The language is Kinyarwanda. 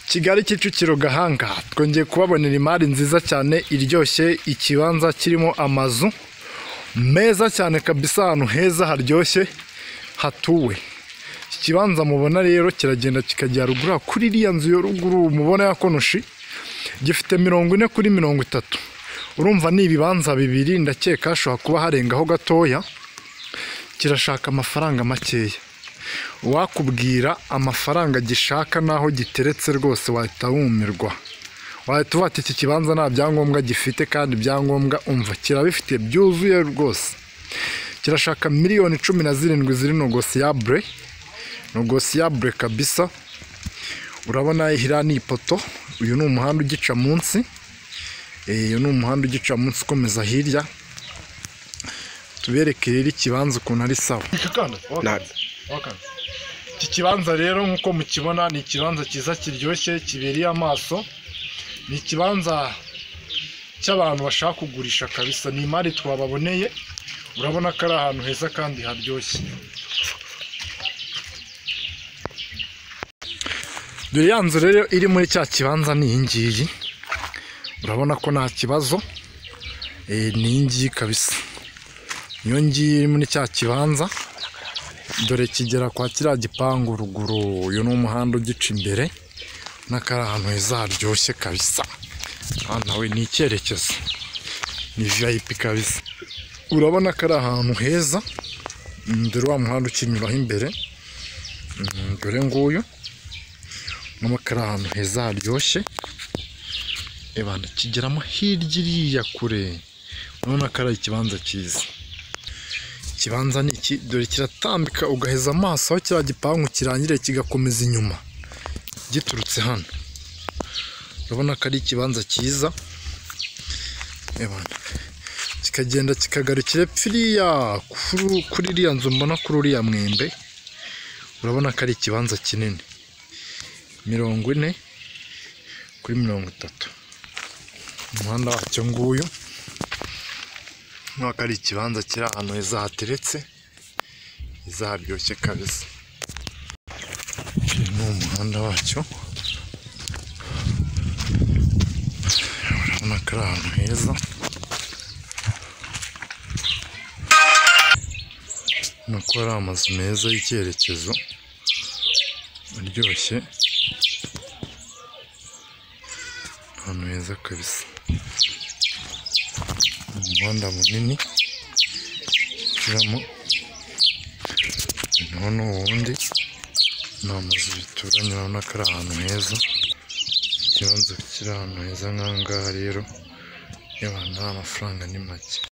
kigali kicukiro gahanga twongeye kubabonera imari nziza cyane iryoshye ikibanza kirimo amazu meza cyane kabisa ahantu heza haryoshye hatuwe iki kibanza mubona rero kiragenda kikajya rugura kuri iriya nzu yo ruguru mubona ya konoshi gifite mirongo ine kuri mirongo itatu urumva ni ibibanza bibiri ndakeka hashobora kuba harengaho gatoya kirashaka amafaranga makeya wakubwira amafaranga gishaka n'aho giteretse rwose wahita wumirwa wahita uvuga ati iki kibanza nta byangombwa gifite kandi ibyangombwa umva kirabifite byuzuye rwose kirashaka miliyoni cumi na zirindwi ziri nogosiyabure nogosiyabure kabisa urabona hiriya ni ipoto uyu ni umuhanda ugica munsi Eh, uyu ni umuhanda ugica munsi ukomeza hirya tubereke rero ikibanza ukuntu ari sawa Nada. iki kibanza rero nk'uko mukibona ni ikibanza cyiza kiryoshye kibereye amaso ni ikibanza cy'abantu bashaka kugurisha kabisa ni imari twababoneye urabona ko ari ahantu heza kandi haryoshye dore ya nzu rero iri muri cya kibanza ni iyi ngiyi urabona ko nta kibazo Eh, ni iyi ngiyi kabisa iyo ngiyi iri muri cya kibanza dore kigera kwa kiriya gipangu ruguru uyu ni umuhanda ugica imbere n'akari ahantu heza haryoshye kabisa aha nawe ni icyerekezo ni viyayipi kabisa urabona ko ari ahantu heza mm, dore wa muhanda ukinyuraho imbere Mm, dore nguyu urabona ko ari ahantu heza haryoshye ebana kigeramo hirya iriya kure urabona ko ari ikibanza cyiza ikibanza ni iki dore kiratambika ugaheza amaso aho kiriya gipangu kirangiriye kigakomeza inyuma giturutse hano urabona ko ari ikibanza cyiza Ebana. kikagenda kikagarukira epfiriya kuri kuri iriya nzu mbona kuri uriya mwembe urabona ko ari ikibanza kinini mirongo ine kuri mirongo itatu umuhanda wacyo nguyu nk'uko ari ikibanza kiri ahantu heza hateretse heza haryoshye kabisa uyu ni umuhanda wacyo urabona ko ari ahantu heza urabona ko ari amazu meza y'icyerekezo aryoshye ahantu heza kabisa umuhanda munini uciramo naho n'ubundi ni amazu bituranye urabona ko ari ahantu heza ikibanza kiri ahantu heza nk'aha ngaha rero y'abantu nta mafaranga ni make